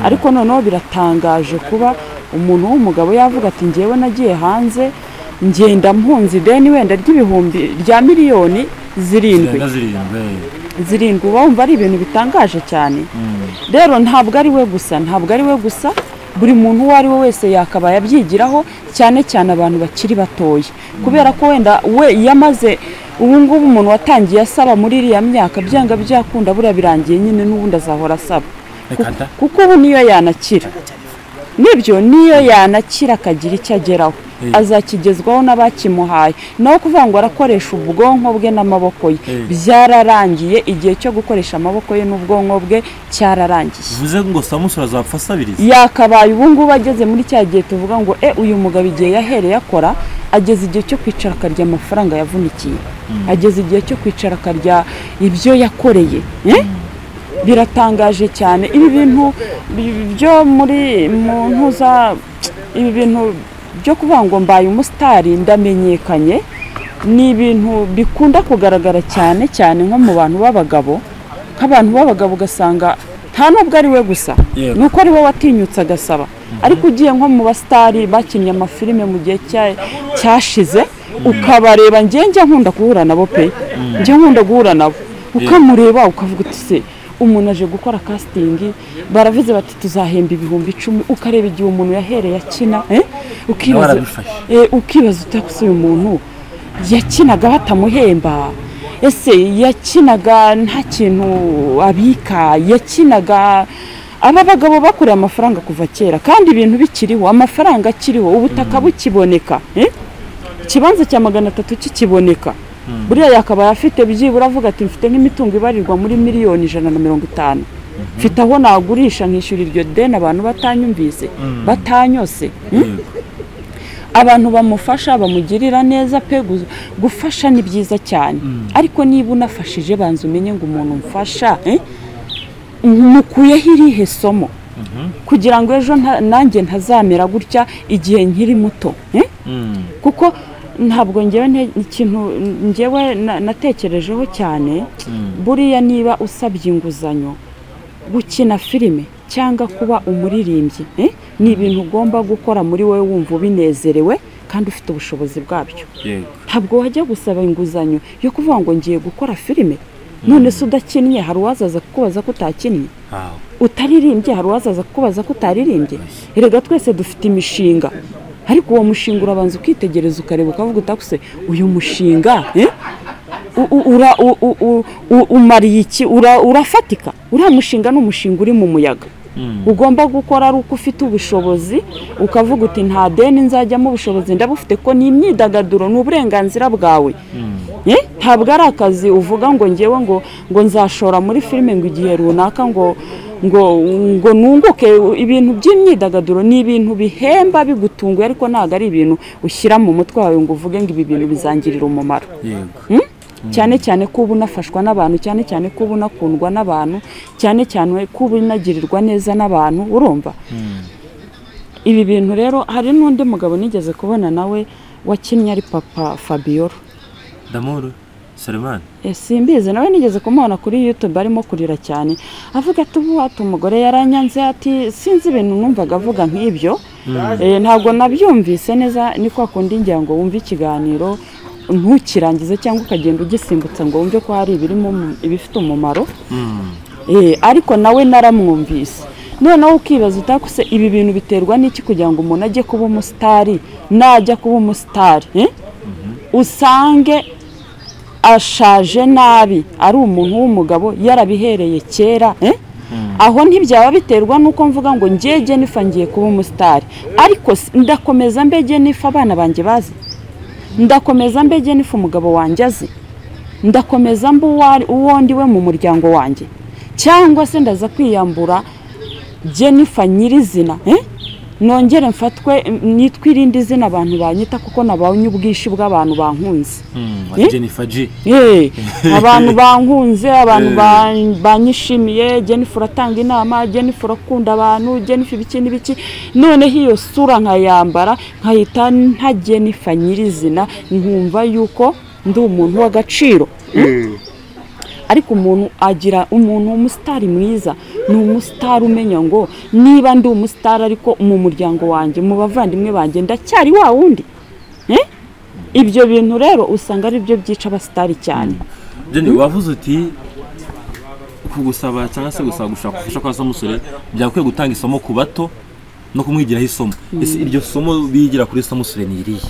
ariko noneho biratangaje kuba umuntu w'umugabo yavuga ati ngewe nagiye hanze ngenda mpunze ideni wenda ry'ibihumbi rya miliyoni zirindwi icyenda zirindwi zirindwi uba wumva ari ibintu bitangaje cyane rero ntabwo ari we gusa ntabwo ari we gusa buri muntu uwo ari we wese yakabaye abyigiraho cyane cyane abantu bakiri batoya kubera ko wenda we yamaze ubu ngubu umuntu watangiye asaba muri iriya myaka byanga byakunda buriya birangiye nyine n'ubundi azahora asaba reka da kuko ubu niyo yanakira nibyo niyo yanakira akagira icyo ageraho Eh. azakigezwaho n'abakimuhaye naho kuvuga ngo arakoresha ubwonko bwe n'amaboko ye Eh. byararangiye igihe cyo gukoresha amaboko ye n'ubwonko bwe cyararangiye bivuze ngo samusura azapfa asabiriza yakabaye ubu ngubu ageze muri cya gihe tuvuga ngo e uyu mugabo igihe yahereye akora ageze igihe cyo kwicara akarya amafaranga yavunikiye ageze igihe cyo kwicara akarya ibyo yakoreye eh? biratangaje cyane ibi bintu bi- byo muri mu ntuza ibi bintu byo kuvuga ngo mbaye umusitari ndamenyekanye ni ibintu bikunda kugaragara cyane cyane nko mu bantu b'abagabo nk'abantu b'abagabo ugasanga nta n'ubwo ari we gusa Yego. ni uko ari we watinyutse agasaba ariko ugiye nko mu basitari bakinnye amafilime mu gihe cya- cyashize ukabareba ngewe njya nkunda guhura nabo pe njya nkunda guhura nabo ukamureba ukavuga uti se umuntu aje gukora kasitingi baravuze bati tuzahemba ibihumbi icumi ukareba igihe umuntu yahereye akina eh? ukibaza arabifashe. Eh, ukibaza utakuse uyu muntu yakinaga batamuhemba ese yakinaga nta kintu abika yakinaga aba bagabo bakoreye amafaranga kuva kera kandi ibintu bikiriho amafaranga akiriho ubutaka bukiboneka eh? ikibanza cya magana atatu kikiboneka buriya yakabaye afite byibura avuga ati mfite nk'imitungo ibarirwa muri miliyoni ijana na mirongo itanu mfite aho nagurisha nkishyura iryo deni abantu batanyumvise batanyose yego abantu bamufasha bamugirira neza pe gu- gufasha ni byiza cyane ariko niba unafashije banza umenye ngo umuntu mfasha eh, mukuyeho irihe somo kugira ngo ejo nta- nanjye ntazamera gutya igihe nkiri muto eh? Mm. kuko ntabwo ngewe nte- ikintu ngewe na- natekerejeho cyane buriya niba usabye inguzanyo gukina filime cyangwa kuba umuririmbyi eh, ni ibintu ugomba gukora muri wowe wumva ubinezerewe kandi ufite ubushobozi bwabyo yego ntabwo wajya gusaba inguzanyo yo kuvuga ngo ngiye gukora filime none se udakinnye hari uwazaza kukubaza ko utakinnye aho utaririmbye hari uwazaza kukubaza ko utaririmbye erega twese dufite imishinga ariko uwo mushinga urabanza ukitegereza ukareba ukavuga utakuse uyu mushinga eh? U- u- ura- u- u- u- u- umariye iki Ura- urafatika uriya mushinga ni umushinga uri mu muyaga ugomba gukora ari uko ufite ubushobozi ukavuga uti nta deni nzajyamo ubushobozi ndabufite ko ni imyidagaduro ni uburenganzira bwawe Eh? ntabwo ari akazi uvuga ngo ngewe ngo ngo nzashora muri filime ngo igihe runaka ngo ngo ngo nunguke ibintu by'imyidagaduro ni ibintu bihemba bigutunguye ariko ntabwo ari ibintu ushyira mu mutwe wawe ngo uvuge ngo ibi bintu bizangirira umumaro yego cyane cyane ko uba unafashwa n'abantu cyane cyane ko uba unakundwa n'abantu cyane cyane ko uba unagirirwa neza n'abantu urumva ibi bintu rero hari n'undi mugabo nigeze kubona nawe wakinnye ari papa fabiola damuru selemani Eh, simbizi nawe nigeze kumubona kuri youtube arimo kurira cyane avuga ati ubu ati umugore yaranyanze ati sinzi ibintu numvaga avuga nk'ibyo Eh, ntabwo nabyumvise neza ni kwa kundi ngira ngo wumve ikiganiro ntukirangize cyangwa ukagenda ugisimbutsa ngo wumve ko hari ibirimo umu- ibifite umumaro Eh, ariko nawe naramwumvise noneho ukibaza utakuse ibi bintu biterwa n'iki kugira ngo umuntu ajye kuba umusitari najya kuba umusitari eh? usange ashaje nabi ari umuntu w'umugabo yarabihereye kera eh? aho ntibyaba biterwa n'uko mvuga ngo ngege nifa ngiye kuba umusitari ariko s- ndakomeza mbege nifa abana banjye bazi ndakomeza mbege nifa umugabo wanjye azi ndakomeza mba uwo ari- uwo ndiwe mu muryango wanjye cyangwa se ndaza kwiyambura jennifer nyirizina eh? nongere mfatwe m- nitwe irindi zina abantu banyita kuko nabonye ubwishyu bw'abantu bankunze Eh? jennifer g Eh, abantu bankunze abantu ban- banyishimiye jennifer uratanga inama jennifer urakunda abantu jennifer ibiki n'ibiki noneho iyo sura nkayambara nkayita nta jennifer nyirizina nkumva yuko ndi umuntu w'agaciro ariko umuntu agira umuntu umusitari mwiza ni umusitari umenya ngo niba ndi umusitari ariko mu muryango wanjye mu bavandimwe banjye ndacyari wa wundi Eh? ibyo bintu rero usanga ari byo byica abasitari cyane Jenny wavuze uti kugusaba cyangwa se gusaba gushaka gufasha kwa samusure byakwiye gutanga isomo ku bato no kumwigiraho isomo ese iryo somo bigira kuri samusure ni irihe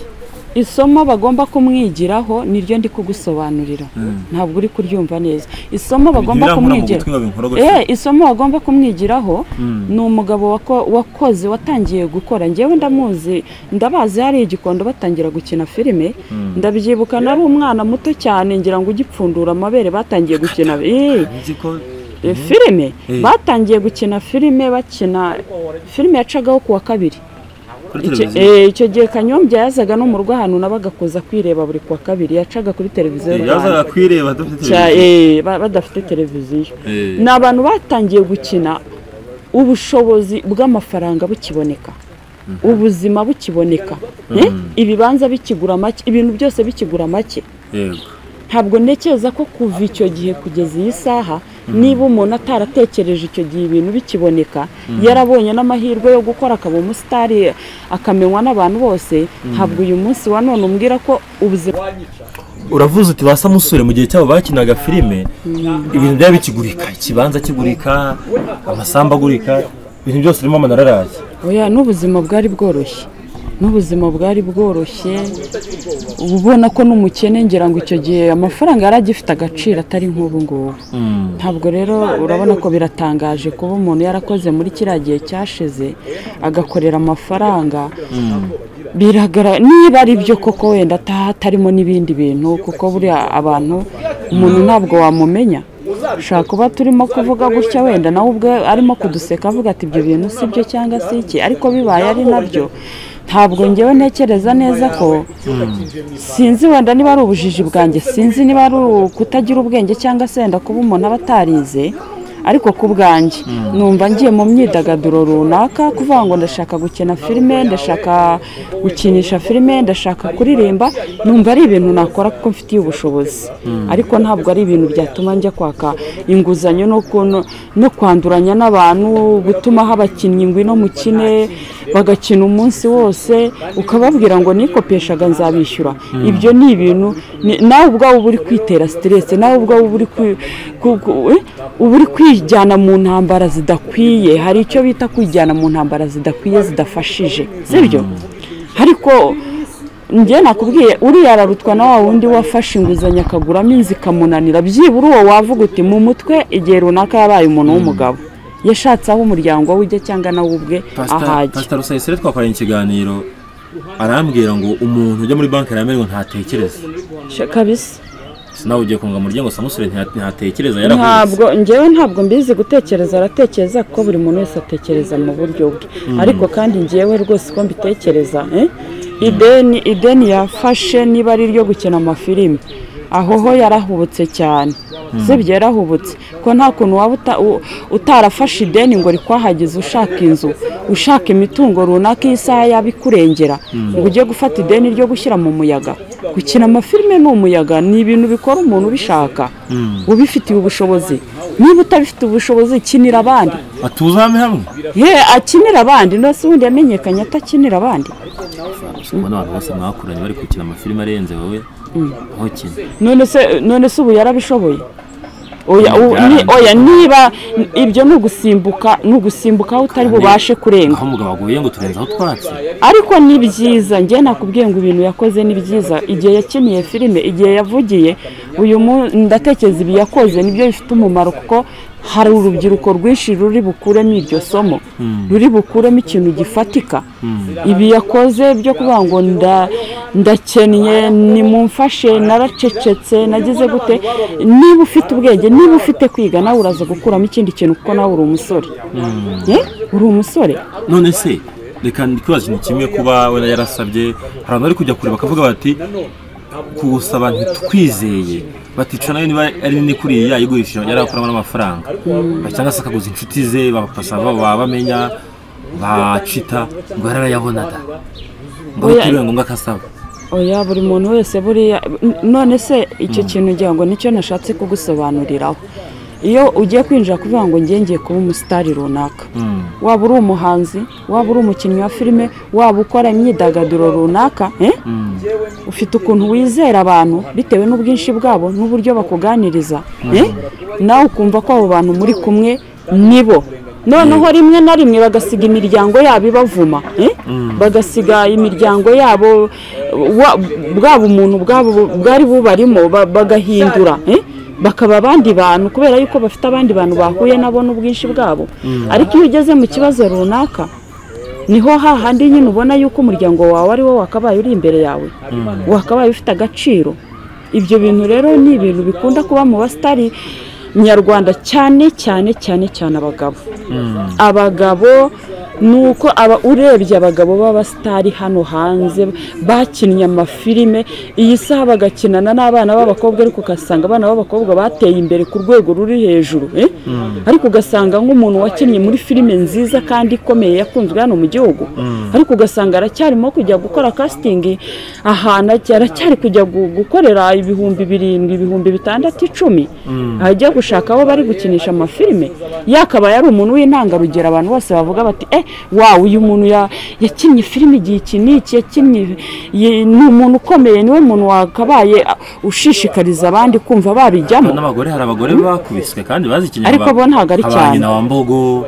isomo bagomba kumwigiraho niryo ndi kugusobanurira ntabwo uri kuryumva neza isomo bagomba Ntibirankura mu kumwigira gutwi ngo binkorogoce. eh isomo bagomba kumwigiraho ni umugabo wako- wakoze watangiye gukora ngewe ndamuzi ndabazi hari igikondo batangira gukina filime ndabyibuka nari umwana muto cyane ngira ngo ugipfundura amabere batangiye gukina eh nzi ko eh, filime Eh. batangiye gukina filime bakina filime yacagaho kuwa kabiri kuri Icyo- televiziyo eh, icyo gihe kanyombya yazaga no mu rugo ahantu nabaga kuza kwireba buri kuwa kabiri yacaga kuri televiziyo y'u Eh, Rwanda. yazaga kwireba adafite Cya- televiziyo eh, ba- badafite televiziyo Eh. ni abantu batangiye gukina ubushobozi bw'amafaranga bukiboneka ubuzima bukiboneka Eh, ibibanza bikigura make ibintu byose bikigura make yego ntabwo ntekereza ko kuva icyo gihe kugeza iyi saha niba umuntu ataratekereje icyo gihe ibintu bikiboneka yarabonye n'amahirwe yo gukora akaba umusitari akamenywa n'abantu bose ntabwo uyu munsi wa none umbwira ko ubuzima uravuze uti ba samusure mu gihe cyabo bakinaga filime ibintu byari bikigurika ikibanza kigurika amasambu agurika ibintu byose birimo amanararaye oya n'ubuzima bwari bworoshye n'ubuzima bwari bworoshye uba ubona ko n'umukene ngira ngo icyo gihe amafaranga yari agifite agaciro atari nk'ubu ngubu ntabwo rero urabona ko biratangaje kuba umuntu yarakoze muri kiriya gihe cyashize agakorera amafaranga biragaragara niba ari byo koko wenda ataha atarimo n'ibindi bintu kuko buriya abantu umuntu ntabwo wamumenya ushobora kuba turimo kuvuga gutya wenda nawe ubwe arimo kuduseka avuga ati ibyo bintu si byo cyangwa se iki ariko bibaye ari nabyo ntabwo ngewe ntekereza neza ko sinzi wenda niba ari ubujiji bwanjye sinzi niba ari kutagira ubwenge cyangwa se wenda kuba umuntu aba atarize ariko ku bwanjye numva ngiye mu myidagaduro runaka kuvuga ngo ndashaka gukina filime ndashaka gukinisha filime ndashaka kuririmba numva ari ibintu nakora kuko mfitiye ubushobozi ariko ntabwo ari ibintu byatuma njya kwaka inguzanyo no ku- no kwanduranya n'abantu gutuma haba abakinnyi ngwino mukine bagakina umunsi wose ukababwira ngo nikopeshaga nzabishyura ibyo ni ibintu ni- nawe ubwawe uba uri kwitera siteresi nawe ubwawe uba uri kwi- ku- ku- eh, uba uri kwijyana mu ntambara zidakwiye hari icyo bita kwijyana mu ntambara zidakwiye zidafashije sibyo ariko njye nakubwiye uriya ararutwa na wa wundi wafashe inguzanyo akaguramo inzu ikamunanira byibura uwo wavuga uti mu mutwe igihe runaka yabaye umuntu w'umugabo yashatse aho umuryango we ujya cyangwa nawe ubwe ahajya pasita rusayisire twakoranye ikiganiro arambwira ngo umuntu ujya muri banki aramera ngo ntatekereze Sha- kabisa Ese nawe ugiye kunga mu rye ngo samusure ntiha- ntatekereza yarahubutse ntabwo ngewe ntabwo mbizi gutekereza aratekereza kuko buri muntu wese atekereza mu buryo bwe ariko kandi ngewe rwose uko mbitekereza eh, ideni ideni yafashe niba ari iryo gukina amafilimi aho ho yarahubutse cyane sibyo yarahubutse ko nta kuntu waba uta- u- utarafashe ideni ngo rikwahagize ushaka inzu ushaka imitungo runaka iyi saha yaba ikurengera ngo ujye gufata ideni ryo gushyira mu muyaga gukina amafilime ni umuyaga ni ibintu bikora umuntu ubishaka ubifitiye ubushobozi niba utabifite ubushobozi kinira abandi atuzame hamwe ye akinira abandi ndetse ubundi yamenyekanye atakinira abandi ubona abantu bose mwakuranye bari gukina amafilime arenze wowe aho kina none se none se ubu yarabishoboye oya u- Yarabishoboye. ni- oya niba ibyo ni ugusimbuka ni ugusimbuka aho utari bubashe kurenga aho umugabo aguye ngo turenze aho twatse ariko ni byiza njye nakubwiye ngo ibintu yakoze ni byiza igihe yakiniye filime igihe yavugiye uyu mu- ndatekereza ibi yakoze nibyo bifite umumaro kuko hari urubyiruko rwinshi ruri bukuremo iryo somo ruri bukuremo ikintu gifatika ibi yakoze byo kuvuga ngo nda- ndakennye nimumfashe naracecetse nagize gute niba ufite ubwenge niba ufite kwiga nawe uraza gukuramo ikindi kintu kuko nawe uri umusore Eh? uri umusore none se reka ndikibaza ikintu kimwe kuba wenda yarasabye hari abantu bari kujya kure bakavuga bati kuwusaba ntitwizeye batica nayo niba ari nini kuriya yigurishije yarakuramo n'amafaranga cyangwa se akaguza inshuti ze bapasa baba bamenya bacita ngo yararayabonaga ngo ari Oya. kuri ngombwa akasaba oya buri muntu wese buriya n- none se icyo kintu ngira ngo nicyo nashatse kugusobanuriraho iyo ugiye kwinjira kuvuga ngo ngiye ngiye kuba umusitari runaka waba uri umuhanzi waba uri umukinnyi wa filime waba ukora imyidagaduro runaka eh? ufite ukuntu wizera abantu bitewe n'ubwinshi bwabo n'uburyo bakuganiriza eh? nawe ukumva ko abo bantu muri kumwe nibo noneho rimwe na rimwe bagasiga imiryango yabo ibavuma eh? bagasiga imiryango yabo wa- bwaba umuntu bwabo bwari bubarimo ba- bagahindura eh? bakaba abandi bantu kubera yuko bafite abandi bantu bahuye nabo n'ubwinshi bwabo ariko iyo ugeze mu kibazo runaka niho hahandi nyine ubona yuko umuryango wawe ari wo wakabaye uri imbere yawe wakabaye ufite agaciro ibyo bintu rero ni ibintu bikunda kuba mu basitari nyarwanda cyane cyane cyane cyane abagabo abagabo ni uko aba urebye abagabo b'abasitari hano hanze bakinnye amafilime iyi saha bagakinana n'abana b'abakobwa ariko ugasanga abana b'abakobwa bateye imbere ku rwego ruri hejuru eh? ariko ugasanga nk'umuntu wakinnye muri filime nziza kandi ikomeye yakunzwe hano mu gihugu ariko ugasanga aracyarimo kujya gukora kasitingi ahantu ajya- aracyari kujya gu- gukorera ibihumbi birindwi ibihumbi bitandatu icumi ajya gushaka aho bari gukinisha amafilime yakaba yari umuntu w'intangarugero abantu bose bavuga bati eh wawe uyu muntu ya- yakinnye filime igihe iki n'iki yakinnye ye- ni umuntu ukomeye niwe muntu wakabaye ah, ushishikariza abandi kumva babijyamo n'abagore hari abagore bakubiswe kandi bazikeneye Ariko bo ntabwo ari cyane. nyina wa mbogo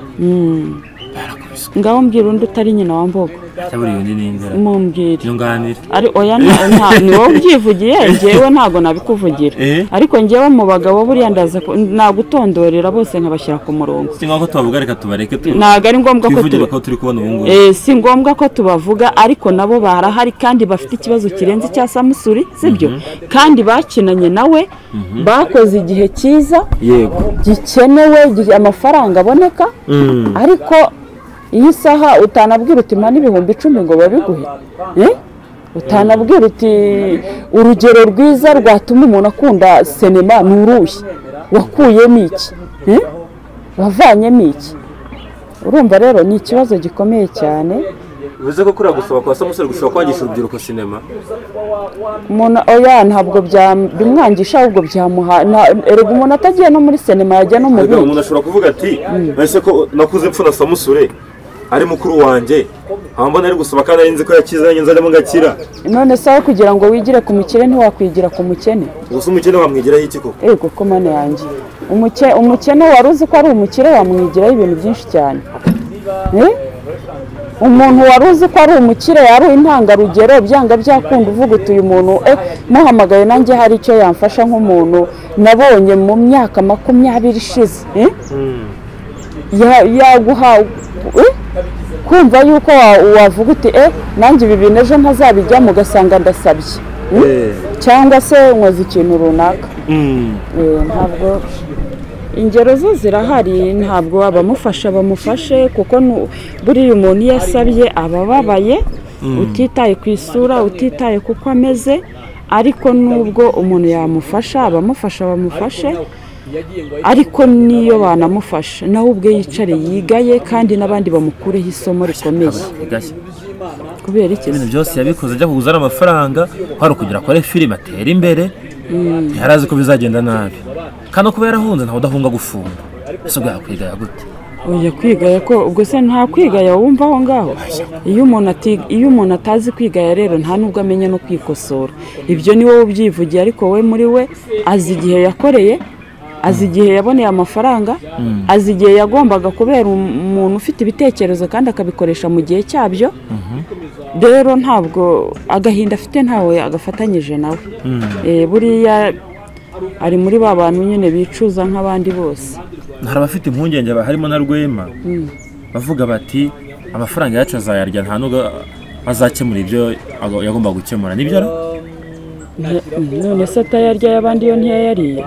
barakubiswe ngaho mbwira undi utari nyina wa mbogo cyangwa buriya undi n'indera mumbwire iyo nganira ari oya nta- nta- ni wowe ubyivugiye njyewe ntabwo nabikuvugira Eh? ariko njyewe mu bagabo buriya ndaza ku- nagutondorera bose nkabashyira ku murongo si ngombwa ko tubavuga reka tubareke tu- ntabwo ari ngombwa ko twivugire tuba ko turi kubona ubu ngubu Eh, si ngombwa ko tubavuga ariko nabo barahari kandi bafite ikibazo kirenze icya samusuri sibyo kandi bakinanye nawe bakoze igihe cyiza yego gikenewe gi- amafaranga aboneka ariko iyi saha utanabwira uti mpa n'ibihumbi icumi ngo babiguhe Eh? utanabwira uti urugero rwiza rwatuma umuntu akunda sinema ni uruhe wakuyemo iki Eh? wavanyemo iki urumva rero ni ikibazo gikomeye cyane bivuze ko kuriya gusaba kwa samusure gushobora kwangisha urubyiruko sinema umuntu oya ntabwo byam- bimwangisha ahubwo byamuha nta- erega umuntu atagiye no muri sinema yajya no mu Erega bindi umuntu ashobora kuvuga ati ese ko nakuze mpfuna samusure ari mukuru wanjye nkaba mbona ari gusaba kandi ari nzi ko yakize nanjye nzajyamo ngakira none se aho kugira ngo wigire ku mukire ntiwakwigira ku mukene gusa umukene wamwigiraho iki koko ego ko mana yanjye Umuke- umukene wari uzi ko ari umukire wamwigiraho ibintu byinshi cyane Eh? umuntu wari uzi ko ari umukire yari intangarugero byanga byakunda uvuga uti uyu muntu eh, muhamagaye nanjye hari icyo yamfasha nk'umuntu nabonye mu myaka makumyabiri ishize Eh? Ya- yaguha eh? kumva yuko wa- wavuga uti eh nanjye ibi bintu ejo ntazabijyamo ugasanga ndasabye Mm? cyangwa se nkoze ikintu runaka Eh, ntabwo ingero zo zirahari ntabwo abamufasha bamufashe kuko nu- buriya umuntu iyo asabye aba ababaye utitaye ku isura utitaye kuko ameze ariko nubwo umuntu yamufasha abamufasha bamufashe ariko n'iyo banamufasha nawe ubwe yicare yigaye kandi n'abandi bamukureho isomo rikomeye igashya kubera iki se? ibintu byose yabikoze ajya kuguzana amafaranga hari ukugira akore filime atere imbere ntiyari azi ko bizagenda nabi kandi kuba yarahunze ntawe udahunga gufunga ese ubwo yakwigaya gute oya kwigaya ko ubwo se nta kwigaya wumva aho ngaho iyo umuntu ati iyo umuntu atazi kwigaya rero nta nubwo amenya no kwikosora ibyo ni wowe ubyivugiye ariko we muri we azi igihe yakoreye azi igihe yaboneye amafaranga azi igihe yagombaga kubera um- umuntu ufite ibitekerezo kandi akabikoresha mu gihe cyabyo rero ntabwo agahinda afite ntawe agafatanyije nawe Eh, buriya ari muri ba bantu nyine bicuza nk'abandi bose hari abafite impungenge ba- harimo na rwema bavuga bati amafaranga yacu azayarya nta nubwo azakemura ibyo ago- yagomba gukemura nibyo ra Nte- none se atayarya y'abandi yo ntiyayariye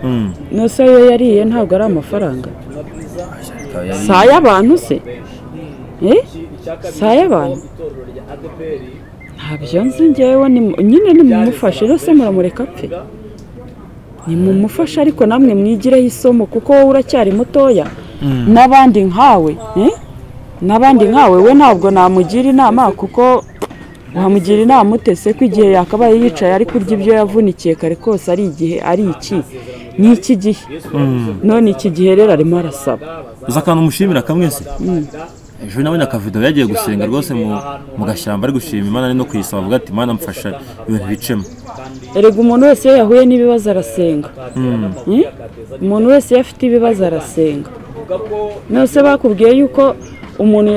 Mm. nose ayo yariye ntabwo ari amafaranga Akaba yari- si ay'abantu se Eh? si ay'abantu ntabyo nzi ngewe ni- nyine nimumufashe rero se muramureka apfe nimumufashe ariko namwe mwigireho isomo kuko wowe uracyari mutoya n'abandi nkawe eh? n'abandi nkawe we ntabwo namugira inama kuko wamugira inama utese ko igihe yakabaye yicaye ari kurya ibyo yavunikiye kare kose ari igihe ari iki ni iki gihe none iki gihe rero arimo arasaba uzi akantu mushimira kamwese ejo nawe akavido yagiye gusenga rwose mu gashyamba ari gushima imana no kuyisaba avuga ati imana mfasha ibintu bicemo erega umuntu wese iyo yahuye n'ibibazo arasenga Hmm? umuntu wese iyo afite ibibazo arasenga nose bakubwiye yuko umuntu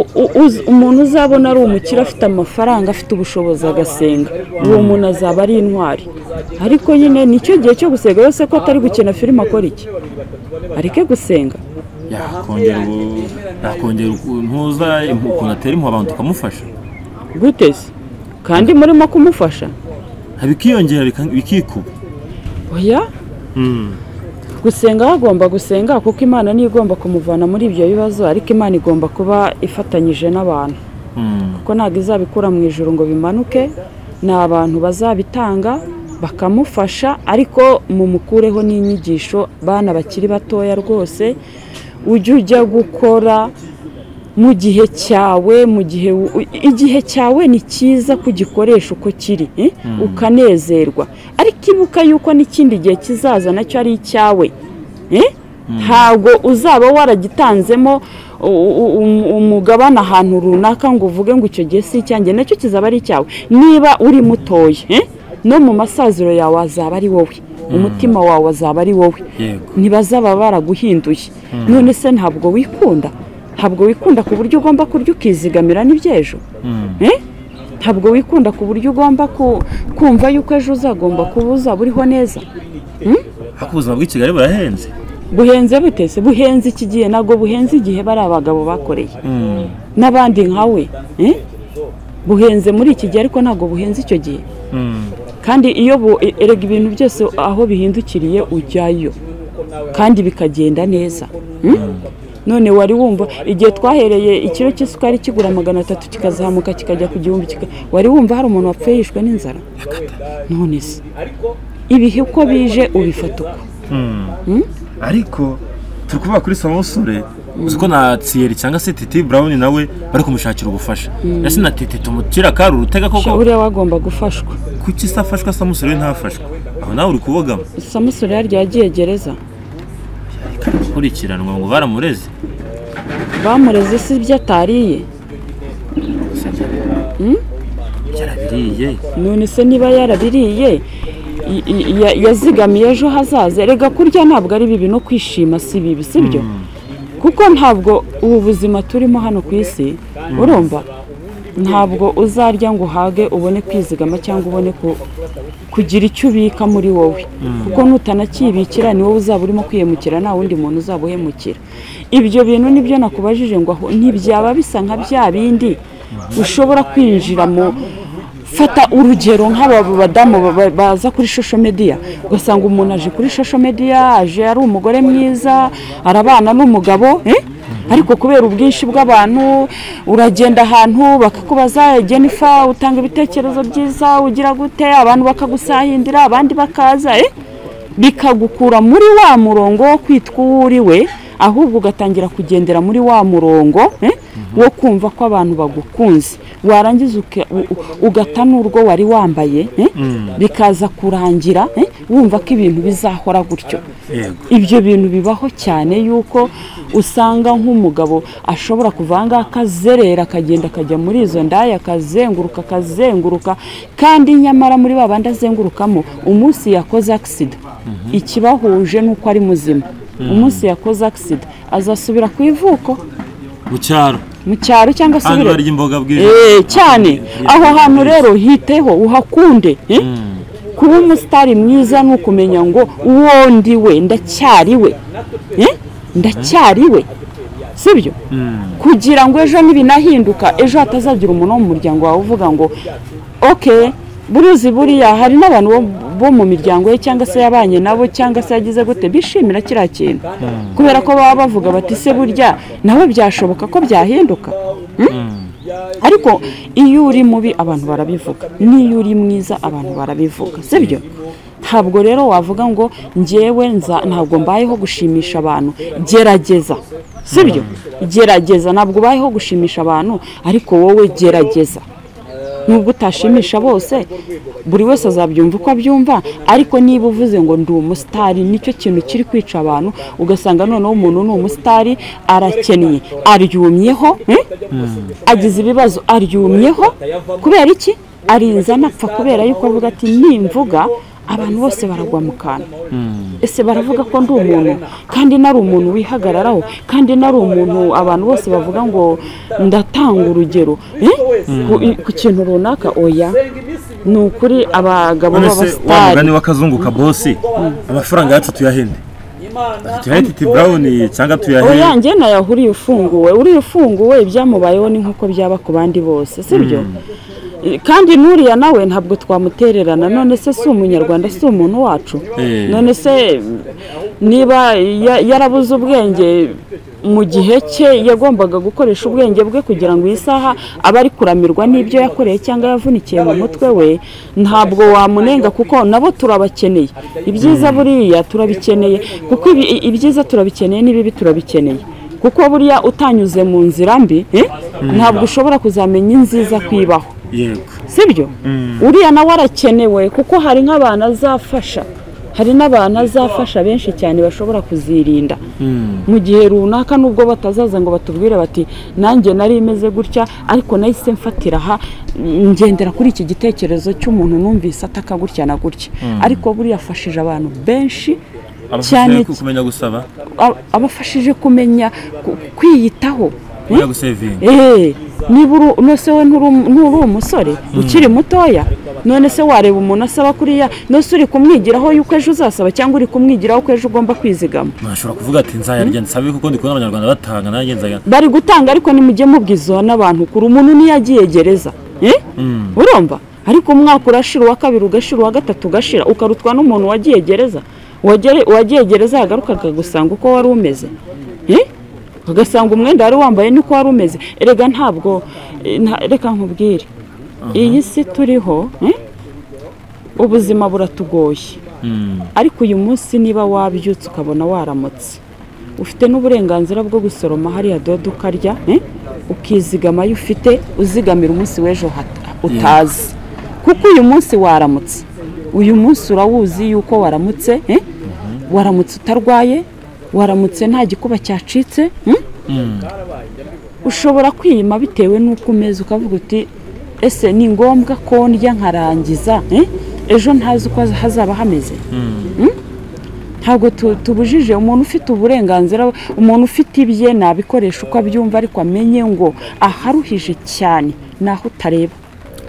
u- u- uz- umuntu uzabona ari umukire afite amafaranga afite ubushobozi agasenga uwo muntu azaba ari intwari ariko nyine nicyo gihe cyo gusenga yose ko atari gukina filime akora iki areke gusenga yakongera ubu- yakongera ukuntu uza impu- ukuntu atera impu abantu tukamufasha guteze kandi murimo kumufasha bikiyongera bika- bikikuba oya gusenga hagomba gusenga kuko imana niyo igomba kumuvana muri ibyo bibazo ariko imana igomba kuba ifatanyije n'abantu Mm. kuko ntabwo izabikura mu ijoro ngo bimanuke ni abantu bazabitanga bakamufasha ariko mumukureho n'inyigisho bana bakiri batoya rwose ujye ujya gukora mu gihe cyawe mu gihe u- u- igihe cyawe ni cyiza kugikoresha uko kiri eh? ukanezerwa ariko ibuka yuko n'ikindi gihe kizaza nacyo ari icyawe eh? ntabwo uzaba waragitanzemo u- u- um- umugabane ahantu runaka ngo uvuge ngo icyo gihe si icyanjye nacyo kizaba ari icyawe niba uri mutoya eh? no mu masaziro yawe azaba ari wowe umutima wawe azaba ari wowe Yego. ntibazaba baraguhinduye none se ntabwo wikunda ntabwo wikunda ku buryo ugomba kurya ukizigamira n'ibyejo Mm. Eh? ntabwo wikunda ku buryo ugomba ku- kumva yuko ejo uzagomba kuba uzaba uriho neza ariko ubuzima bw'i kigali burahenze buhenze butese buhenze iki gihe ntabwo buhenze igihe bari abagabo bakoreye Mm. n'abandi nkawe eh? buhenze muri iki gihe ariko ntabwo buhenze icyo gihe Mm. kandi iyo bu- e- erega ibintu byose aho bihindukiriye ujyayo kandi bikagenda neza Hmm? none wari wumva igihe twahereye ikiro cy'isukari kigura magana atatu kikazamuka kikajya ku gihumbi kika- wari wumva hari umuntu wapfuye yishwe n'inzara none se ibihe uko bije ubifata uko ariko turi kuvuga kuri samusure uzi ko na tsiyeri cyangwa se titi burawuni nawe bari kumushakira ubufasha ese na titi tumutira akari urutega Sha, koko buriya wagomba gufashwa kuki se afashwa samusure we ntafashwe aho nawe uri kubogama samusure yaryo yagiye gereza akurikiranwa ngo baramureze bamureze si ibyo atariye yarabiriye none se niba yarabiriye i- i- ya- yazigamiye ejo hazaza rega kurya ntabwo ari bibi no kwishima si bibi si byo kuko ntabwo ubu buzima turimo hano ku isi urumva ntabwo uzarya ngo uhage ubone kwizigama cyangwa ubone ku- kugira icyo ubika muri wowe kuko nutanakibikira ni wowe uzaba urimo kwiyemukira nta wundi muntu uzaba uhemukira ibyo bintu nibyo nakubajije ngo aho ntibyaba bisa nka bya bindi ushobora kwinjira mu fata urugero nk'aba badamu ba- ba- baza kuri shosho mediya ugasanga umuntu aje kuri shosho mediya aje ari umugore mwiza arabana n'umugabo eh? ariko kubera ubwinshi bw'abantu uragenda ahantu bakakubaza jenifa utanga ibitekerezo byiza ugira gute abantu bakagusahindira abandi bakaza eh? bikagukura muri wa murongo wo kwitwa uwo uri we ahubwo ugatangira kugendera muri wa murongo eh? wo kumva ko abantu bagukunze warangiza uke- u- u- ugata n'urwo wari wambaye eh? bikaza kurangira eh? wumva ko ibintu bizahora gutyo yego ibyo bintu bibaho cyane yuko usanga nk'umugabo ashobora kuva aha ngaha akazerera akagenda akajya muri izo ndaya akazenguruka akazenguruka kandi nyamara muri ba bandi azengurukamo umunsi yakoze agisida ikibahuje ni uko ari muzima umunsi yakoze agisida azasubira ku ivuko mu cyaro mu cyaro cyangwa hano asubire barya imboga bwije Eh, cyane aho hantu rero hiteho uhakunde eh? kuba umusitari mwiza ni ukumenya ngo uwo ndi we ndacyari we Eh? ndacyari we sibyo kugira ngo ejo nibinahinduka ejo hatazagira umuntu wo mu muryango wawe uvuga ngo ok buruzi buriya hari n'abantu bo- bo mu miryango ye cyangwa se yabanye nabo cyangwa se yagize gute bishimira kiriya kintu kubera ko baba bavuga bati se burya nawe byashoboka ko byahinduka ariko iyo uri mubi abantu barabivuga n'iyo uri mwiza abantu barabivuga sibyo ntabwo rero wavuga ngo njyewe nza- ntabwo mbayeho gushimisha abantu gerageza sibyo gerageza ntabwo ubayeho gushimisha abantu ariko wowe gerageza nubwo utashimisha bose buri wese azabyumva uko abyumva ariko niba uvuze ngo ndi umusitari nicyo kintu kiri kwica abantu ugasanga noneho umuntu ni umusitari arakennye aryumyeho hmm? agize ibibazo aryumyeho kubera iki arinze anapfa kubera yuko avuga ati nimvuga abantu bose baragwa mu kantu ese baravuga ko ndi umuntu kandi nari umuntu wihagararaho kandi nari umuntu abantu bose bavuga ngo ndatanga urugero Eh? Ku- i- ku kintu runaka oya ni ukuri abagabo none se wa mugani b'abasitari w'akazunguka bosi amafaranga yacu tuyahende tuyahende iti burawuni cyangwa tuyahe oya njye nayo uriya ufunguwe uriya ufunguwe ibyamubayeho ni nk'uko byaba ku bandi bose sibyo kandi n'uriya nawe ntabwo twamutererana none se si umunyarwanda si umuntu wacu Eh. none se niba ya- yarabuze ubwenge mu gihe cye yagombaga gukoresha ubwenge bwe kugira ngo iyi saha abe ari kuramirwa n'ibyo yakoreye cyangwa yavunikiye mu mutwe we ntabwo wamunenga kuko nabo turabakeneye ibyiza buriya turabikeneye kuko ibi- i- ibyiza turabikeneye n'ibibi turabikeneye kuko buriya utanyuze mu nzira mbi eh, ntabwo ushobora kuzamenya inziza kwibaho yego sibyo uriya nawe arakenewe kuko hari nk'abantu azafasha hari n'abantu azafasha benshi cyane bashobora kuzirinda mu gihe runaka nubwo batazaza ngo batubwire bati nanjye nari imeze gutya ariko nahise mfatira aha mm, ngendera kuri iki gitekerezo cy'umuntu numvise ataka gutya na gutya ariko buriya afashije abantu benshi cyane abafasha kumenya gusaba a- abafashije kumenya ku- kwiyitaho kumenya gusevinga eee niba uru nose we nturi um- nturi umusore ukiri mutoya none se wareba umuntu asaba kuriya nose uri kumwigiraho yuko ejo uzasaba cyangwa uri kumwigiraho ko ejo ugomba kwizigama ntashobora kuvuga ati nzayarya nsabe kuko ndi kubona abanyarwanda batanga nanjye nzayarya bari gutanga ariko nimujye mubwiza n'abantu kure umuntu niyo agiye gereza Eh? urumva ariko umwaka urashira uwa kabiri ugashira uwa gatatu ugashira ukarutwa n'umuntu wagiye gereza Uwagere- uwagiye gereza yagarukaga gusanga uko wari umeze Eh? ugasanga umwenda wari wambaye n'uko wari umeze erega ntabwo eh, nta- reka nkubwire iyi si turiho eh, ubuzima buratugoye ariko uyu munsi niba wabyutse ukabona waramutse ufite n'uburenganzira bwo gusoroma hariya dodo ukarya eh, ukizigama ayo ufite uzigamira umunsi w'ejo hat- utazi kuko uyu munsi waramutse uyu munsi urawuzi yuko waramutse eh, waramutse utarwaye waramutse nta gikuba cyacitse mm? ushobora kwiyima bitewe n'uko umeze ukavuga uti ese ni ngombwa ko ndya nkarangiza eh, ejo ntazi uko hazaba hameze ntabwo tu- tubujije umuntu ufite uburenganzira umuntu ufite ibye nabikoresha uko abyumva ariko amenye ngo aharuhije cyane ni aho utareba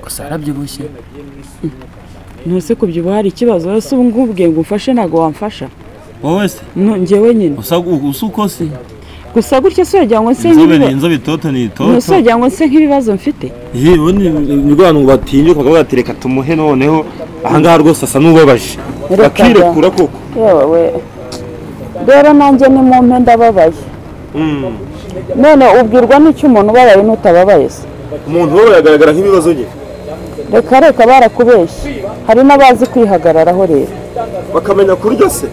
gusa yarabyibushye ntuse kubyibuha hari ikibazo rero se ubu ngubwe ngo umfashe ntabwo wamfasha wowe se Nu- njyewe nyine usa usa uko se gusa gutya si wagira ngo nse inzobe ni nk'ibiba- inzobe itoto ni nuse itoto wagira ngo nse nk'ibibazo mfite yewe ni ni rwa bantu batinyuka bakavuga bati reka tumuhe noneho ahangaha rwose asa n'ubabaje Reka da. bakirekura koko yewe rero nanjye ni mu mpe ndababaye Mm. none ubwirwa n'icyo umuntu ubabaye n'utababaye se umuntu we yagaragara nk'ibibazo bye reka reka barakubeshye hari n'abazi kwihagararaho rero bakamenya kurya se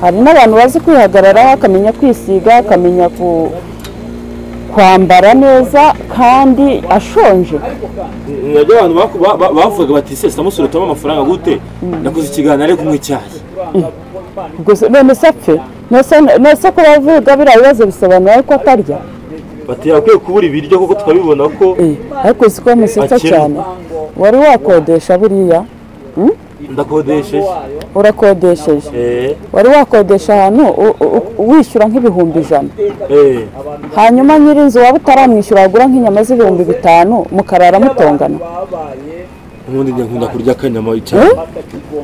hari n'abantu bazi kwihagararaho akamenya kwisiga akamenya ku- kwambara neza kandi ashonje nabyo abantu baku- ba- ba- bavugaga bati se samusure utama amafaranga gute nakoze ikiganiro ari kunywa icyayi Ubwo se- none se apfe Nose- nose ko bavuga biriya bibazo bisobanura ko atarya bati yakwiye kubura ibiryo kuko tukabibona ko Eh, ariko uzi ko bamusetsa Akennye. cyane wari wakodesha buriya ndakodesheje urakodesheje eh wari wakodesha ahantu u- u- u- wishyura nk'ibihumbi ijana eh hanyuma nyir'inzu waba utaramwishyura wagura nk'inyama z'ibihumbi bitanu mukarara mutongana ubundi njye nkunda kurya akanyama icyayi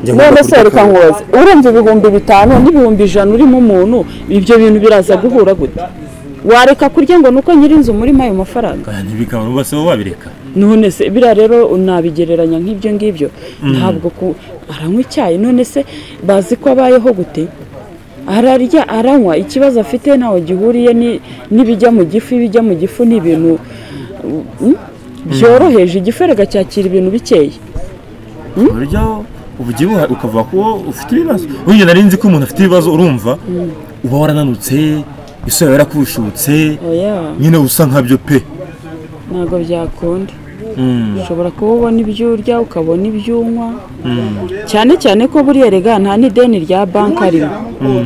njye none se reka akanyama. nkubaze urumva ibihumbi bitanu n'ibihumbi ijana urimo umuntu ibyo bintu biraza guhura gute wareka kurya ngo nuko nyir'inzu murimo ayo mafaranga Oya, ntibikaba n'ubu se bo babireka none se biriya rero nabigereranya nk'ibyo ngibyo ntabwo ku aranywa icyayi none se bazi ko abayeho gute ararya aranywa ikibazo afite ntawe gihuriye ni- n'ibijya mu gifu ibijya mu gifu ni ibintu mm, byoroheje igifu erega cyakira ibintu bikeya ku buryo ubyibuha ukavuga ko ufite ibibazo burya nari nzi ko umuntu afite ibibazo urumva uba warananutse isi yawe yarakushutse oya nyine usa nkabyo pe ntabwo byakunda ushobora kuba ubona ibyo urya ukabona ibyo unywa cyane cyane ko buriya rega nta n'ideni rya banki arimo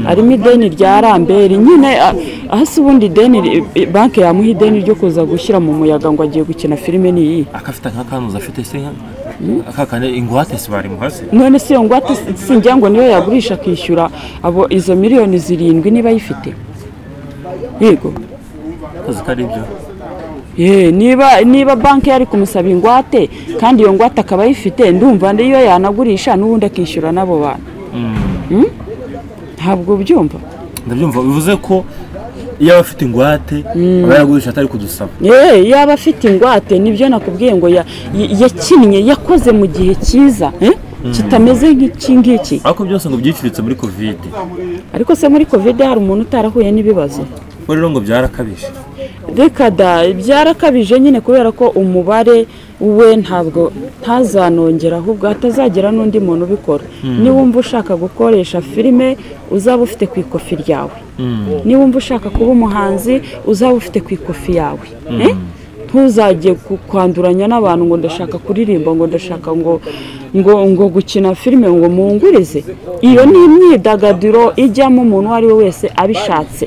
harimo ideni rya ramberi nyine a- ahasi ubundi ideni ri- banki yamuha ideni ryo kuza gushyira mu muyaga ngo agiye gukina filime ni iyi akafite nk'akanuza afite se akakane ingwate se barimuha se none si iyo ngwate si- singira ngo niyo yagurisha akishyura abo izo miliyoni zirindwi niba ayifite yego akazi ko ari ibyo Ye, niba niba banki yari kumusaba ingwate kandi iyo ngwate akaba ayifite ndumva niyo yanagurisha n'ubundi akishyura n'abo bantu Mm? ntabwo ubyumva ndabyumva bivuze ko iyo aba afite ingwate aba yaragurisha atari kudusaba Ye, yaba afite ingwate nibyo nakubwiye ngo ya- y- yakinnye yakoze mu gihe cyiza eh? kitameze nk'iki ngiki ariko byose ngo byicuritse muri kovide ariko se muri kovide hari umuntu utarahuye n'ibibazo ko rero ngo byarakabije reka da byarakabije nyine kubera ko umubare we ntabwo ntazanongera ahubwo hatazagira n'undi muntu ubikora niba wumva ushaka gukoresha filime uzaba ufite ku ikofi ryawe niba wumva ushaka kuba umuhanzi uzaba ufite ku ikofi yawe Eh? ntuzajye ku- kwanduranya n'abantu ngo ndashaka kuririmba ngo ndashaka ngo ngo ngo gukina filime ngo mungurize iyo ni imyidagaduro ijyamo umuntu uwo ari we wese abishatse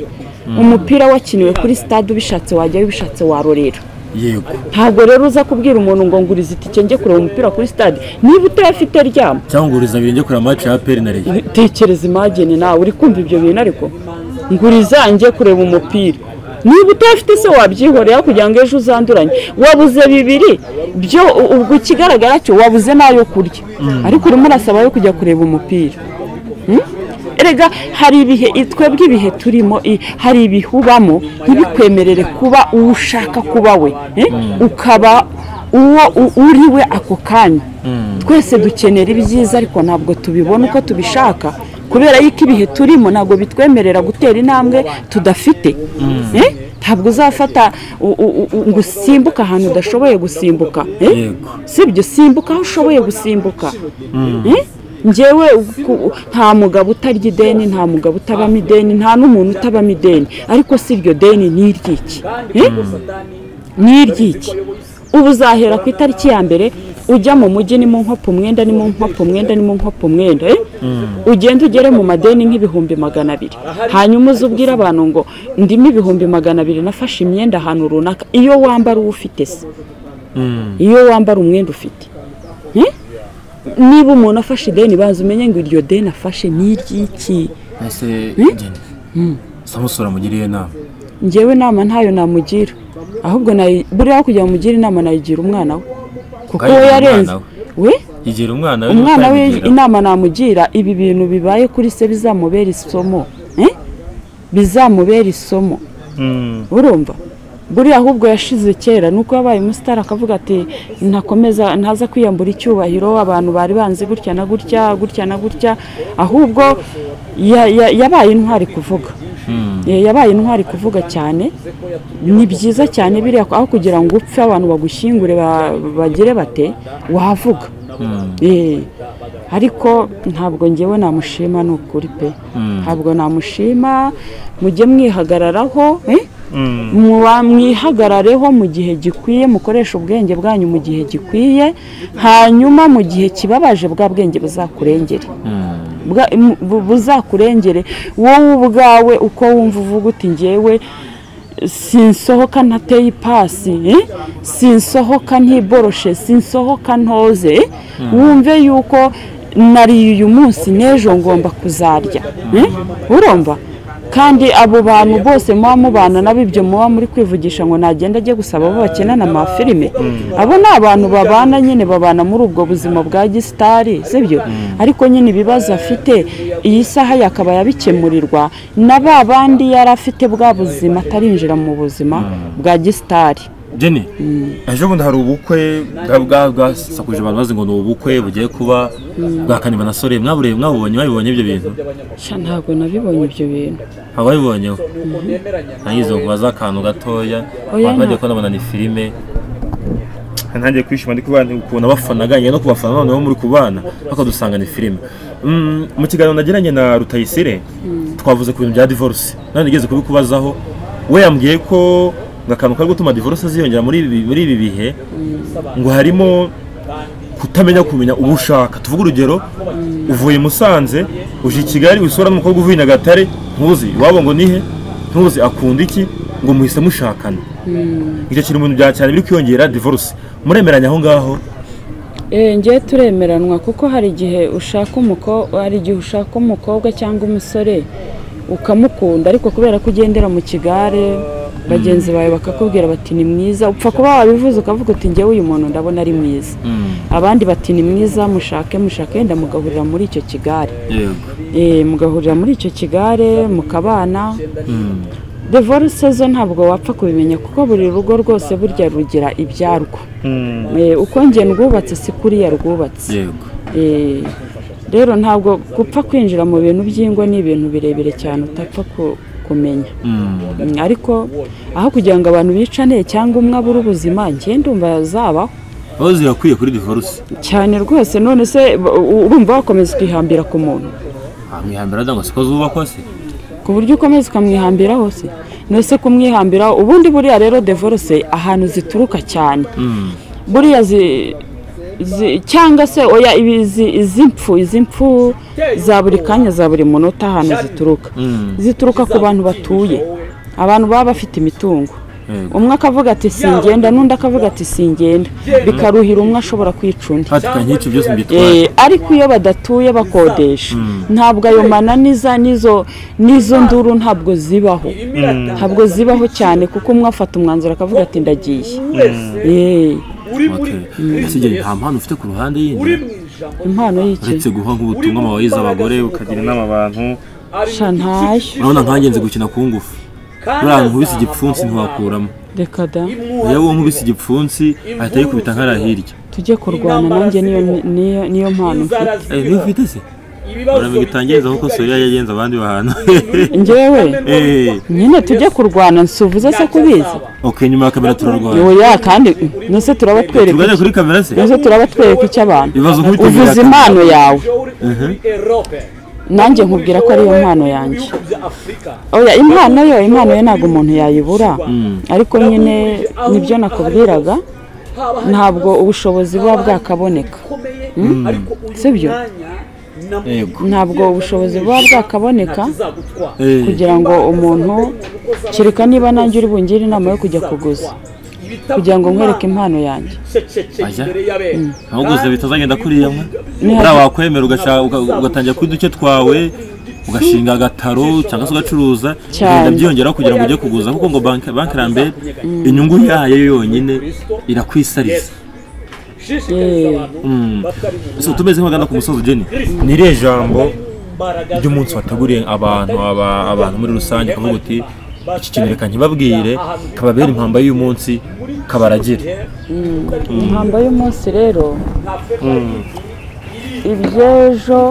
umupira wakiniwe kuri stade ubishatse wajyayo ubishatse warorera yego ntabwo rero uza kubwira umuntu ngo nguriza itike njye kureba umupira kuri stade niba utayafite ryama cyangwa nguriza abiri njye kureba amace ya peri na rege tekereza imagine nawe uri kumva ibyo bintu ariko nguriza njye kureba umupira niba utafite se wabyihorera kugira ngo ejo uzanduranye wabuze bibiri byo u- ubwo ikigaragara cyo wabuze n'ayo kurya ariko urimo urasaba yo kujya kureba umupira Mm? erega hari ibihe i- twebwe ibihe turimo i- hari ibihubamo ntibikwemerere kuba uwo ushaka kuba we eh? ukaba uwo u- uri we ako kanya twese dukenera ibyiza ariko ntabwo tubibona uko tubishaka kubera yuko ibihe turimo ntabwo bitwemerera gutera intambwe tudafite Eh? ntabwo uzafata u- u- u- ngo usimbuke ahantu udashoboye gusimbuka eh? Yego. sibyo simbuka aho ushoboye gusimbuka Eh? njyewe ku- nta mugabo utarya ideni nta mugabo utabamo ideni nta n'umuntu utabamo ideni ariko si iryo deni ni iry'iki Eh? ni iry'iki ubu uzahera ku itariki ya mbere ujya mu mujyi ni mu nkopo umwenda ni mu nkopo umwenda ni mu nkopo umwenda eh? ugenda ugere mu madeni nk'ibihumbi magana abiri hanyuma uze ubwire abantu ngo ndimo ibihumbi magana abiri nafashe imyenda ahantu runaka iyo wambara uwo ufite se iyo wambara umwenda ufite Eh? niba umuntu afashe ideni baza umenye ngo iryo deni afashe ni iry'iki ese genda samusura mugiriye inama njyewe inama ntayo namugira ahubwo nayi- buriya kugira ngo umugire inama nayigira umwana we kuko Ukayigira we yarenze umwana we yigira umwana we umwana we utabigira. inama namugira ibi bintu bibaye kuri se bizamubera isomo eh? bizamubera isomo Mm. urumva buriya ahubwo yashize kera nuko yabaye umusitari akavuga ati ntakomeza ntaza kwiyambura icyubahiro abantu bari banzi gutya na gutya gutya na gutya ahubwo ya- ya- yabaye intwari kuvuga Eh, yabaye intwari kuvuga cyane ni byiza cyane biriya aho kugira ngo upfe abantu bagushyingure ba- bagire bate wavuga Eh, ariko ntabwo ngewe namushima ni ukuri pe ntabwo namushima mujye mwihagararaho eh? Muba- mwihagarareho mu gihe gikwiye mukoreshe ubwenge bwanyu mu gihe gikwiye hanyuma mu gihe kibabaje bwa bwenge buzakurengere Bwa- mu- bu- buzakurengere wowe ubwawe uko wumva uvuga uti ngewe sinsohoka ntateye ipasi eh? sinsohoka ntiboroshe sinsohoka ntoze eh? wumve yuko nariye uyu munsi n'ejo ngomba kuzarya eh? urumva kandi abo bantu bose muba mubana nabo ibyo muba muri kwivugisha ngo nagenda ajye gusaba abo bakenana amafilime abo ni abantu babana nyine babana muri ubwo buzima bwa gisitari sibyo ariko nyine ibibazo afite iyi saha yakaba yabikemurirwa na ba bandi yari afite bwa buzima atarinjira mu buzima bwa gisitari Jenny ejo bundi hari ubukwe bwa- bwa- bwasakuje abantu bazi ngo ni ubukwe bugiye kuba bwa kanimba na sore mwabure mwabubonye mwabibonye ibyo bintu sha ntabwo nabibonye ibyo bintu haba bibonyeho nagize ngo baze akantu gatoya Oya, abantu bagiye nta- kubona ni filime ntangiye kwishima ndi kubana ukuntu abafana gange no kubafana noneho muri kubana bakadusanga ni filime Mm, mu kiganiro nagiranye na Rutayisire twavuze ku bintu bya divorce none nigeze kubikubazaho we yambwiye ko ngo akantu kari gutuma divorce ziyongera muri ibi muri ibi bihe ngo harimo kutamenya kumenya uwo ushaka tuvuge urugero uvuye i musanze uje i kigali wisura n'umukobwa uvuye i nyagatare ntuzi iwabo ngo nihe ntuzi akunda iki ngo muhise mushakana icyo kintu mu bintu bya cyane biri kwiyongera divorce muremeranya aho ngaho ngewe turemeranwa kuko hari igihe ushaka umukobwa hari igihe ushaka umukobwa cyangwa umusore ukamukunda ariko kubera ko ugendera mu kigare bagenzi bawe bakakubwira bati ni mwiza upfa kuba wabivuze ukavuga uti ngewe uyu muntu ndabona ari mwiza abandi bati ni mwiza mushake mushake wenda mugahurira muri icyo kigare mugahurira muri icyo kigare mukabana divorce zo ntabwo wapfa kubimenya kuko buri rugo rwose burya rugira ibyarwo uko njye rwubatse si kuriya rwubatse rero ntabwo gupfa kwinjira mu bintu by'ingo ni ibintu birebire cyane utapfa kumenya ariko aho kugira ngo abantu bicane cyangwa umwe abure ubuzima ngende zabaho aho zirakwiye kuri divorce cyane rwose none se urumva wakomeza ukihambira ku muntu mwihambira cyangwa se ko zubakwa se ku buryo ukomeza ukamwihambira hose nose kumwihambira ubundi buriya rero divorce ahantu zituruka cyane buriya cyangwa se oya izi mpfu izi mpfu za buri kanya za buri munota ahantu zituruka zituruka ku bantu batuye abantu baba bafite imitungo umwe akavuga ati singenda n'undi akavuga ati singenda bikaruhira umwe ashobora kwica undi nk'ibyo byose byitwaye ariko iyo badatuye bakodesha ntabwo ayo mananiza n'izo nduru ntabwo zibaho ntabwo zibaho cyane kuko umwe afata umwanzuro akavuga ati ndagiye nta mpano ufite ku ruhande yindi impano y'iki uretse guha nk'ubutumwa amabayizi abagore ukagira inama abantu sha ntayo urabona nkangenzi gukina ku ngufu buriya nkubise igipfunsi ntiwakuramo reka da iyo wowe nkubise igipfunsi ahita yikubita nkariya hirya tujye kurwana nanjye niyo niyo niyo mpano mfite Eh, niba ufite se uramenye utangiriza nk'uko soriya yagenze abandi bantu ngewe Eh, nyine tujye kurwana nsuvuze se kubizi ok nyuma ya kamera turarwara oya kandi nose turaba twereka tugane kuri kamera se nose turaba twereka icy'abantu Ibibazo nk'ibyo uvuze birakabya. impano yawe nanjye nkubwira nkubwira ko ariyo mpano yanjye oya impano yo impano yo ntabwo umuntu yayibura ariko nyine nibyo nakubwiraga ntabwo ubushobozi buba bwakaboneka si byo? yego ntabwo ubushobozi buba bwakaboneka Eh, kugira ngo umuntu kereka niba nanjye uri bungire inama yo kujya kuguza kugira ngo nkwereke impano yanjye Ajya? aho gusa bitazagenda kuriya mwe Nihaze- buriya wakwemera ugasha- uga- ugatangira kuri duke twawe ugashinga agataro cyangwa se ugacuruza Cyane. bigenda byiyongeraho kugira ngo ujye kuguza kuko ngo banki banki rambere inyungu yayo yonyine irakwisariza Mm. So, tumeze nk'abagana ku musozi ugeni ni irihe jambo ry'umunsi wateguriye abantu aba- abantu muri rusange ukavuga uti iki kintu reka ntibabwire kababera impamba y'umunsi kabaragire impamba y'umunsi rero iby'ejo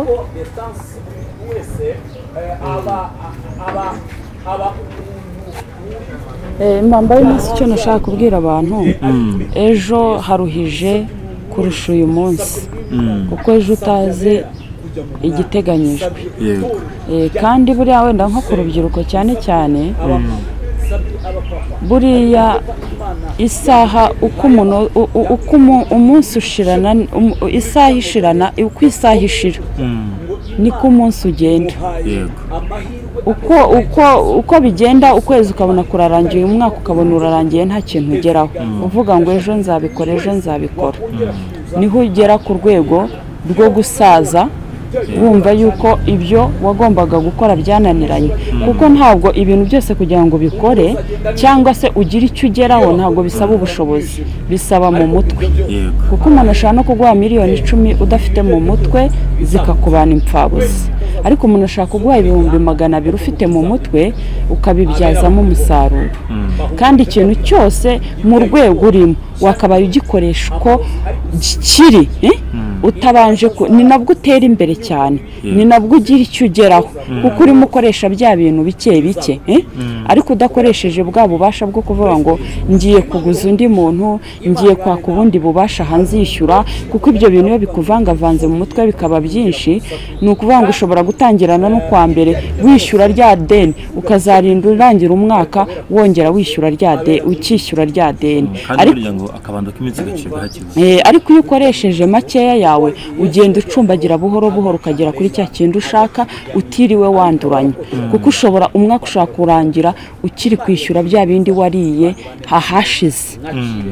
eh, impamba y'umunsi icyo nashaka kubwira abantu ejo haruhije kurusha uyu munsi kuko ejo utazi igiteganyijwe yego Eh, kandi buriya wenda nko ku rubyiruko cyane cyane buriya isaha uko umuntu u- u- uko umu- umunsi ushirana um- isaha ishirana uko isaha ishira niko umunsi ugenda yego uko uko uko bigenda ukwezi ukabona kurarangiye umwaka ukabona urarangiye nta kintu ugeraho uvuga ngo ejo nzabikora ejo nzabikora niho ugera ku rwego rwo gusaza wumva yuko ibyo wagombaga gukora byananiranye kuko ntabwo ibintu byose kugira ngo ubikore cyangwa se ugire icyo ugeraho ntabwo bisaba ubushobozi bisaba mu mutwe yego kuko umuntu ashobora no kuguha miliyoni icumi udafite mu mutwe zikakubana impfabusa ariko umuntu ashobora kuguha ibihumbi magana abiri ufite mu mutwe ukabibyazamo umusaruro kandi ikintu cyose mu rwego urimo wakabaye ugikoresha uko kiri eh? utabanje ku- ni nabwo utera imbere cyane ni nabwo ugira icyo ugeraho kuko urimo ukoresha bya bintu bike bike eh? ariko udakoresheje bwa bubasha bwo kuvuga ngo ngiye kuguza undi muntu ngiye kwaka ubundi bubasha hanze yishyura kuko ibyo bintu iyo bikuvangavanze mu mutwe bikaba byinshi ni ukuvuga ngo ushobora gutangirana n'ukwa mbere wishyura rya deni ukazarinda urangira umwaka wongera wishyura rya deni ukishyura rya deni kandi burya ngo akabando k'iminsi gacibwa hakiri Eh, ariko iyo ukoresheje makeya yawe ugenda ucumbagira buhoro buhoro ukagera kuri cya kintu ushaka utiriwe wanduranya kuko ushobora umwaka ushaka kurangira ukiri kwishyura bya bindi wariye hahashize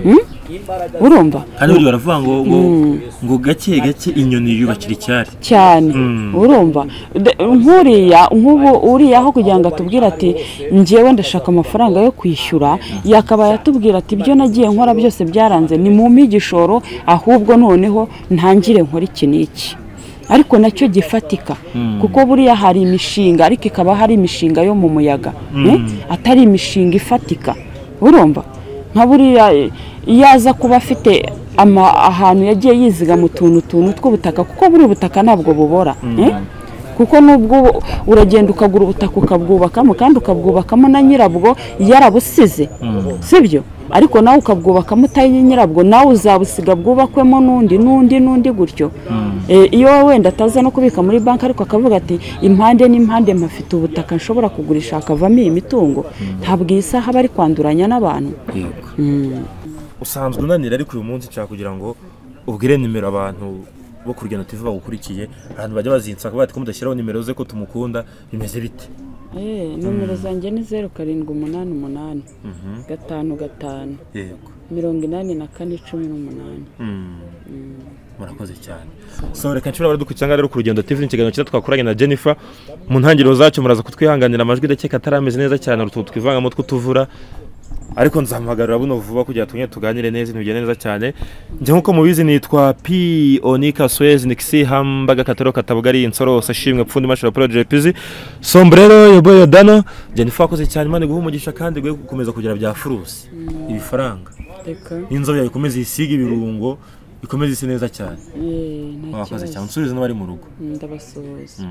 Mm? urumva kandi burya baravuga ngo ngo ngo gake gake inyoni yubakira icyari cyane urumva De- nk'uriya nk'ubu uriya aho kugira ngo atubwire ati njyewe ndashaka amafaranga yo kwishyura yakabaye atubwira ati ibyo nagiye nkora byose byaranze ni mu igishoro ahubwo noneho ntangire nkora iki n'iki ariko nacyo gifatika kuko buriya hari imishinga ariko ikaba hari imishinga yo mu muyaga eh, atari imishinga ifatika urumva nka buriya eh, iyo aza kuba afite ama- ahantu yagiye yizigama utuntu tuntu tw'ubutaka kuko buri butaka ntabwo bubora eh? kuko nubwo ubu- uragenda ukagura ubutaka ukabwubakamo kandi ukabwubakamo na nyirabwo yarabusize sibyo ariko nawe ukabwubakamo utari nyirabwo nawe uzabusiga bwubakwemo n'undi n'undi n'undi gutyo Eh, iyo wenda ataza no kubika muri banki ariko akavuga ati impande n'impande mpafite ubutaka nshobora kugurisha hakavamo iyi mitungo ntabwo iyi saha aba ari kwanduranya n'abantu yego usanzwe unanira ariko uyu munsi nshaka kugira ngo ubwire nimero abantu bo ku rugendo TV bagukurikiye ahantu bajya bazinsaka bati ko mudashyiraho nimero ze ko tumukunda bimeze bite Eh, nomero zanjye ni zeru karindwi umunani umunani gatanu gatanu yego mirongo inani na kane cumi n'umunani murakoze cyane so reka nshobora baradukurikira ngaho rero ku rugendo tv ikiganiro cyiza twakoranye na jennifer mu ntangiriro zacyo muraza kutwihanganira amajwi ndakeka atarameze neza cyane hari utuntu twivangamo tw'utuvura ariko nzamuhagarara buno vuba kugira tugende tuganire neza ibintu bigende neza cyane njye nk'uko mubizi nitwa p onika swez nixi hambaga kataro katabugari insorose ashimwe pfundi mashara project pizi sombrero yoboye yodano jennifer wakoze cyane imana iguha umugisha kandi iguhe gukomeza kugira bya furusi ibifaranga reka n'inzobe yawe ikomeze isige ibirungo ikomeze ise neza cyane eh, nta mwakoze cyane kibazo nsubize n'abari mu rugo ndabasuhuza